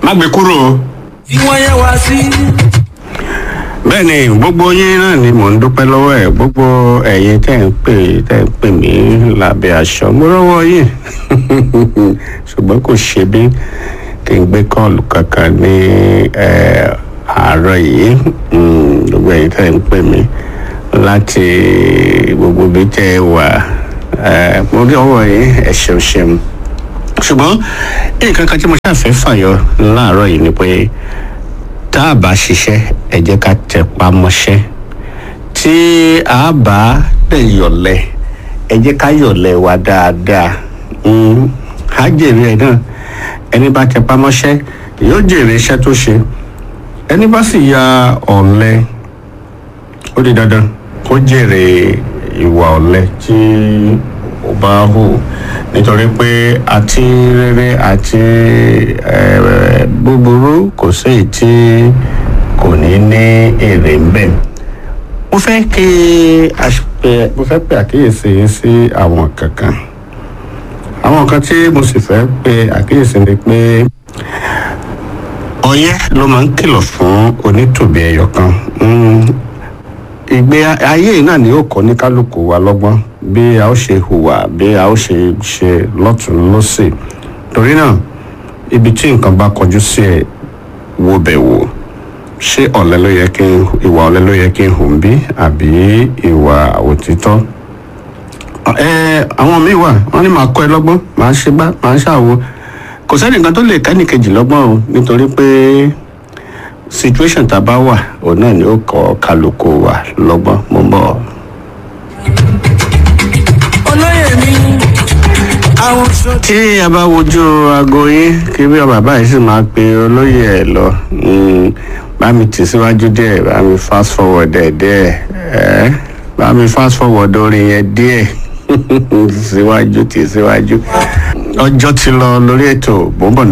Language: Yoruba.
má gbé kúrò o. tí wọ́n yẹ wá sí. bẹ́ẹ̀ ni gbogbo yín náà ni mò ń dúpẹ́ lọ́wọ́ ẹ̀ gbogbo ẹ̀yin tẹ́ ń pè tẹ́ ń pè mí lábẹ́ aṣọ mo rọ́wọ́ yín ṣùgbọ́n kò ṣe bí kí n gbé kọ́ọ̀lù kankan ní eh, àárọ̀ yìí Mm, gbogbo ẹ̀yin tẹ́ ń pè mí láti gbogbo bí tẹ́ ẹ wà eh, mo rí ọwọ́ yín ẹ ṣeun ṣeun ṣùgbọ́n nǹkan kan tí mo ṣàfẹ́ fàyọ láàárọ̀ yìí ni pé tá a bá ṣiṣẹ́ ẹ jẹ́ ká tẹpá mọ́ṣẹ́ tí a bá dẹ̀ yọ̀lẹ̀ ẹ jẹ́ ká yọ̀lẹ̀ wa dáadáa Mm, á jèrè ẹ̀ náà ẹni bá tẹpá mọ́ṣẹ́ yóò jèrè iṣẹ́ tó ṣe ẹni bá sì ya ọ̀lẹ ó di dandan kó jèrè ìwà ọ̀lẹ tí ó bá hù nítorí pé àti rere àti eh, búburú kò sí èyí tí kò ní ní èrè ń bẹ̀. mo fẹ́ kí a ṣe- mo fẹ́ pe àkíyèsí yín sí àwọn kankan àwọn kan tí mo sì fẹ́ pe àkíyèsí ni pé ọyẹ́ ló máa ń kìlọ̀ fún onítòbí ẹyọ kan Mm, ìgbé ayé yìí náà ni ó kọ́ ní kálukú wa lọ́gbọ́n bí a ó ṣe hùwà bí a ó ṣe ṣe lọ́tún lọ́sẹ̀ torí náà ibi tí nǹkan bá kọjú sí ẹ wo bẹ̀ wò ṣé ọ̀lẹ ló yẹ kí n ìwà ọ̀lẹ ló yẹ kí n hùn bí àbí ìwà òtítọ́ ẹ àwọn míì wà wọn ní màá kọ́ ẹ lọ́gbọ́n màá ṣe bá màá ṣàwo kò sẹ́nìkan tó lè kẹ́nìkejì lọ́gbọ́n o nítorí pé situation tá a bá wà òun náà ni ó kọ́ kálukú wa lọ́gbọ́n mo ń bọ̀. olóyè mi àwọn sọ. tí a bá wojú aago yín kí bí bàbá yìí sì máa pe olóyè ẹ lọ mm, bá mi tì síwájú díẹ̀ bá mi fast forward ẹ̀ díẹ̀ ẹ́ bá mi fast forward orin yẹn díẹ̀ síwájú tì síwájú ọjọ́ ti lọ lórí ètò bọ́ńbọ̀n